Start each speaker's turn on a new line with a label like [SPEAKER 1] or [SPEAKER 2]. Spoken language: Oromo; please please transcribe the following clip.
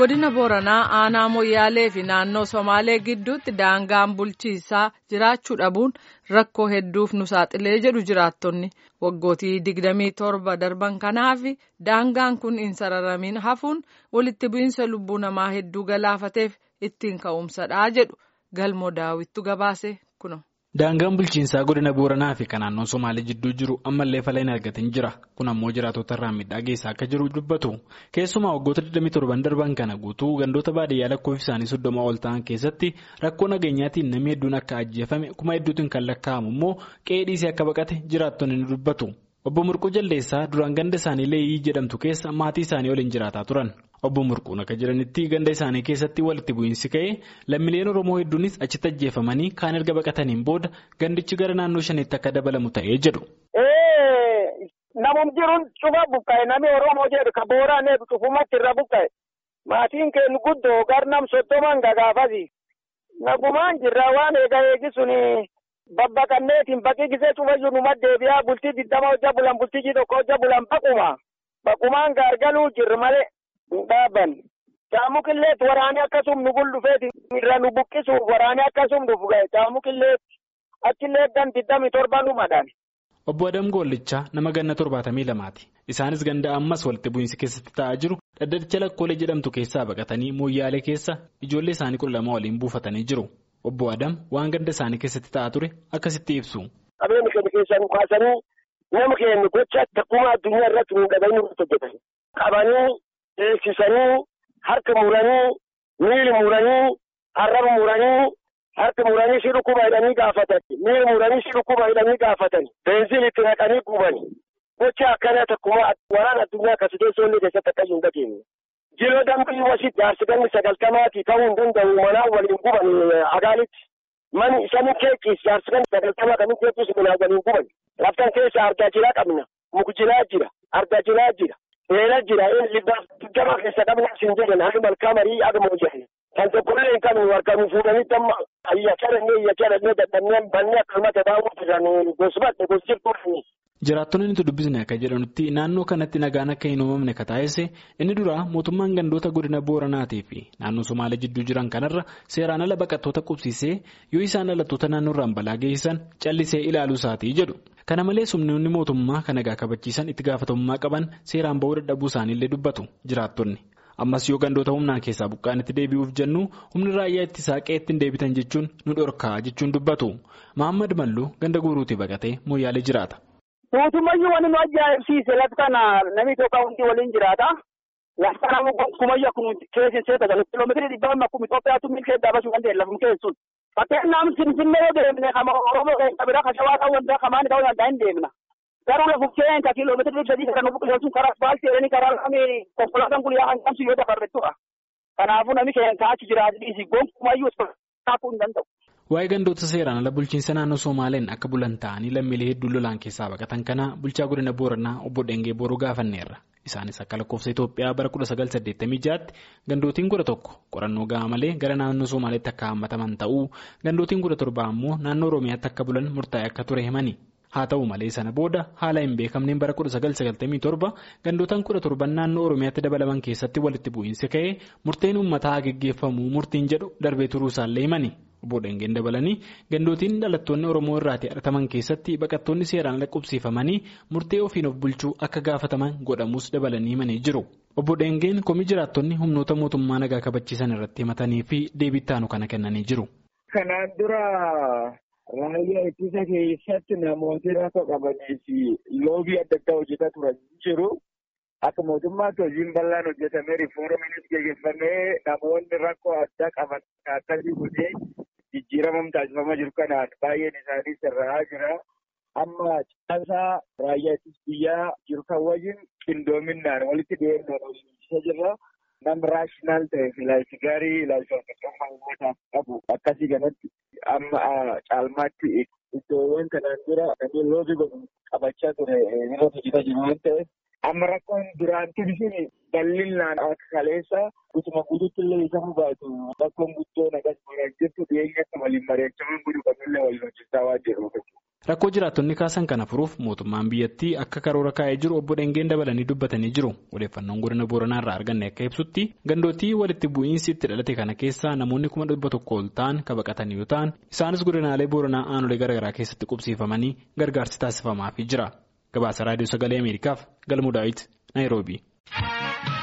[SPEAKER 1] godina booranaa aanaa moyyaalee fi naannoo somaalee gidduutti daangaan bulchiisaa jiraachuu dhabuun rakkoo hedduuf nu saaxilee jedhu jiraattonni waggootii digdamii torba darban kanaaf daangaan kun hin sararamin hafuun walitti bu'iinsa lubbuu namaa hedduu galaafateef ittiin ka'umsadha jedhu galmoo daawwittu gabaase kuno.
[SPEAKER 2] Daangaan bulchiinsaa godina Booranaa fi kan naannoo Somaalee jidduu jiru ammallee fala hin argatin jira. Kun ammoo jiraatota irraa miidhaa geessaa akka jiru dubbatu. Keessumaa waggoota 27 darban kana guutuu gandoota baadiyyaa lakkoofsi isaanii soddoma ol ta'an keessatti rakkoo nageenyaatiin namni hedduun akka ajjeefame kuma hedduutiin kan lakkaa'amu immoo qe'ee dhiisee akka baqate jiraattonni ni dubbatu. Obbo Murquu Jaldeessaa duraan ganda isaanii Leeyyii jedhamtu keessa maatii isaanii waliin jiraataa turan. Obbo Murquun akka jiranitti ganda isaanii keessatti walitti bu'iinsi ka'ee lammiileen Oromoo hedduunis achitti ajjeefamanii kaan erga baqataniin booda gandichi gara naannoo shaniitti akka dabalamu ta'ee jedhu.
[SPEAKER 3] Namum jiruun cufa buqqa'e namni Oromoo jedhu ka booraan cufumatti irra buqqa'e maatiin keenya guddoo garnam soddoman gagaafasi nagumaan jirra waan eega eegisuun babbaqanneetiin baqii gisee cufayyuu numa deebi'aa bultii diddama hojja bulan bultii tokko hojja bulan baquma baqumaan gaargaluu jirri malee. hin dhaaban caamukilleet waraanee akkasum nu guldufeeti irra nu buqqisuuf waraanee akkasum dhufu ga'e caamukilleet achillee gan digdami torba nu madhan.
[SPEAKER 2] Obbo Adam Goollichaa nama ganna torbaatamii lamaati. Isaanis ganda ammas walitti bu'iinsi keessatti ta'aa jiru dhaddacha lakkoolee jedhamtu keessaa baqatanii mooyyaalee keessa ijoollee isaanii kudha lama waliin buufatanii jiru. Obbo Adam waan ganda isaanii keessatti ta'aa ture akkasitti ibsu.
[SPEAKER 3] Qabeenya keenya keessaa nu kaasanii nama keenya gocha takkumaa addunyaa irratti nu dhabanii irratti hojjetan. Qabanii eegsisanii harka muranii miili muranii arraba muranii harka muranii si dhukkuba hidhanii gaafatan miili muranii si dhukkuba hidhanii gaafatan beenziin itti naqanii guban gocha akkana takkuma waraan addunyaa akkasii teessoollee keessatti akka hin dhageenye. Jiroo dambii wasitti jaarsiganni sagaltamaatii ta'uu hin danda'u manaa waliin guban agaalitti. Mani isaanii keekis jaarsiganni sagaltamaa kan keekis minaa waliin guban. Laftan keessa argaa jiraa qabna. Mukjilaa jira. Argaa jiraa jira. Eela jira inni gama keessa qabna siin jedhan hali malkaa marii aduma hojjetan. Kan tokkollee hin qabne warqanuu fuudhanitti amma ayya calannee iyya calannee dadhabnee bannee akkasumatti daawwatu jiran gosbadde gosjirtuudhani.
[SPEAKER 2] Jiraattonni nuti dubbisne akka jedhanutti naannoo kanatti nagaan akka hin uumamne ka taasise inni dura mootummaan gandoota godina Booranaatii fi naannoo Somaalee jidduu jiran kanarra seeraan ala baqattoota qubsiisee yoo isaan dhalattoota naannoorraan balaa geessisan callisee ilaaluu isaatii jedhu. Kana malees humnoonni mootummaa kan nagaa kabachiisan itti gaafatamummaa qaban seeraan ba'uu dadhabuu isaaniillee dubbatu jiraattonni. Ammas yoo gandoota humnaan keessaa buqqaanitti deebi'uuf jennu humni raayyaa ittisaa qe'eetti hin deebitan jechuun nu dhorkaa jechuun dubbatu. Mahammad Malluu ganda guuruutii baqatee mooyyaalee jiraata.
[SPEAKER 3] Mootummayyuu wanti nu ajaa'ibsiise lafa kana namni tokko hundi waliin jiraata. Lafa kana kumayya kun keessa seeta galu kiiloomeetirii dhibba amma akkuma Itoophiyaatu milkee daabasuu kan ta'e lafum keessun. Fakkeenyaaf Finfinnee yoo deemne kama Oromoo keessa bira kashawaa ta'uu danda'a kamaani ta'uu danda'a hin deemna. Garuu lafu keenya kiiloomeetirii dhibba sadii kan buqqisee sun karaa asfaaltii jedhanii karaa lamee konkolaataan guyyaa hanqamsu yoo dabarrettudha. Kanaafuu namni keenya kaachi jiraatu dhiisi gonkumayyuu kaakuu hin danda'u.
[SPEAKER 2] Waa'ee gandoota seeraan ala bulchiinsa naannoo Somaaleen akka bulan ta'anii lammiilee hedduu lolaan keessaa baqatan kana bulchaa godina Booranaa obbo Dhengee Booruu gaafanneerra. Isaanis akka lakkoofsa Itoophiyaa bara 1986tti gandootiin kudha tokko qorannoo gahaa malee gara naannoo Somaaleetti akka hammataman ta'uu gandootiin kudha torba ammoo naannoo Oromiyaatti akka bulan murtaa'e akka ture himani. Haa ta'u malee sana booda haala hin beekamneen bara 1997 gandootaan kudha torban naannoo Oromiyaatti dabalaman keessatti walitti bu'iinsi ka'ee murteen uummataa geggeeffamuu murtiin jedhu darbee turuu isaallee himani. Obbo Dhengeen dabalanii gandootiin dhalattoonni Oromoo irraatii argaman keessatti baqattoonni seeraan lakkoofsifamanii murtee ofiin of bulchuu akka gaafataman godhamus dabalanii himanii jiru. Obbo Dhengeen komii jiraattonni humnoota mootummaa nagaa kabachiisan irratti himatanii fi deebii taanu kana kennanii jiru.
[SPEAKER 4] Kanaan dura raayyaa ittisa keessatti namooti rakkoo qabanii fi loobii adda addaa hojjetaa turan jiru. Akka mootummaatti hojiin bal'aan hojjetamee riifooramiinis gaggeeffamee namoonni rakkoo addaa qaban akkasii godhee jijjiiramam taasifamaa jiru kanaan baay'een isaanii sirraa jira. Amma caasaa raayyaa ittisa biyyaa jiru kan wajjin qindoominaan walitti dhiyeennaan hojjechaa jirra. Nam raashinaal ta'e ilaalchi gaarii ilaalcha hordofummaa uummataaf qabu akkasii kanatti amma caalmaatti iddoowwan kanaan dura namni loobii godhu qabachaa ture yeroo hojjetaa jiru waan ta'eef. Amma rakkoon duraan tibisiin bal'inaan akka kaleessa guutuma guutuutti illee isa hubaatu rakkoon guddoo nagas maraa jirtu dhiyeenya akka waliin mari'achaman godhu kamillee waliin hojjechaa waan jiruuf.
[SPEAKER 2] Rakkoo jiraattonni kaasan kana furuuf mootummaan biyyattii akka karoora kaa'ee jiru obbo Dhengeen dabalanii dubbatanii jiru. Odeeffannoon godina Booranaa irraa arganne akka ibsutti gandootii walitti bu'iinsi itti dhalate kana keessaa namoonni kuma dhibba tokko ol ta'an kan baqatan yoo ta'an isaanis godinaalee Booranaa aanolee garaagaraa keessatti qubsiifamanii gargaarsi taasifamaafii jira. Gabaasa Raadiyoo Sagalee Ameerikaaf Galmuu Daawit Naayiroobii.